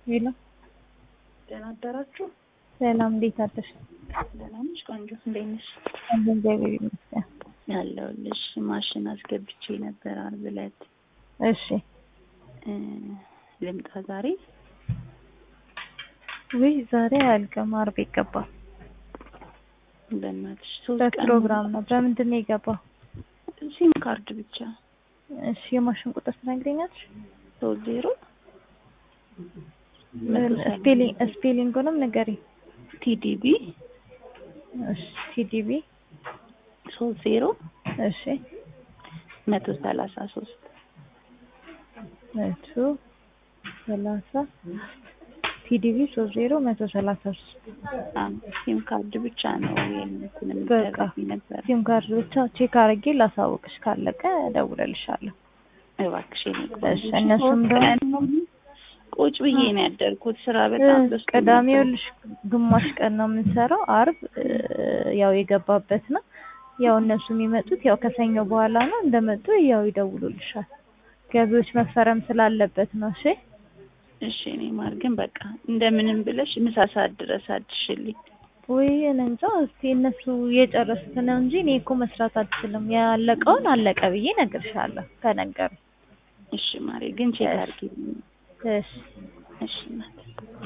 ሄሎ ደህና አደራችሁ? ሰላም፣ እንዴት አደርሽ? ደህና ነሽ? ቆንጆ እንዴት ነሽ? አለሁ፣ እግዚአብሔር ይመስገን። አለሁልሽ። ማሽን አስገብቼ ነበር ዓርብ ዕለት እሺ፣ እ ልምጣ ዛሬ? ውይ ዛሬ አያልቅም፣ ዓርብ ይገባል። በእናትሽ ሶስት ቀን በፕሮግራም ነው። በምንድን ነው የገባው? ሲም ካርድ ብቻ እሺ፣ የማሽን ቁጥር ትነግሪኛለሽ? ሶስት ዜሮ ስፔሊንግ ስፔሊንጉንም ንገሪኝ። ቲዲቢ እሺ፣ ቲዲቢ ሶስት ዜሮ እሺ፣ መቶ ሰላሳ ሶስት መቶ ሰላሳ ቲዲቢ ሶስት ዜሮ መቶ ሰላሳ ሶስት ሲም ካርድ ብቻ ነው የእንትን በቃ የምትደረጊ ነበር። ሲም ካርድ ብቻ ቼክ አድርጌ ላሳውቅሽ፣ ካለቀ እደውልልሻለሁ። እባክሽ የኔ እሺ፣ ቆንጆ። እነሱም ሶስት ደግሞ- ቀን ሙሉ ቁጭ ብዬ ነው ያደርኩት። ስራ በጣም በዝቶ ቅዳሜ ነበር። ይኸውልሽ ግማሽ ቀን ነው የምንሰራው። ዓርብ እ፣ ያው የገባበት ነው። ያው እነሱ የሚመጡት ያው ከሰኞ በኋላ ነው። እንደመጡ ያው ይደውሉልሻል። ገቢዎች መፈረም ስላለበት ነው። እሺ እሺ እኔ ማር ግን በቃ እንደምንም ብለሽ ምሳ ሰዓት ድረስ አድርሽልኝ። ወይ እኔ እንጃ። እስቲ እነሱ የጨረሱት ነው እንጂ እኔ እኮ መስራት አልችልም። ያለቀውን አለቀ ብዬ እነግርሻለሁ ከነገሩ። እሺ ማሬ ግን ቼክ አድርጊ። እሺ እሺ እናቴ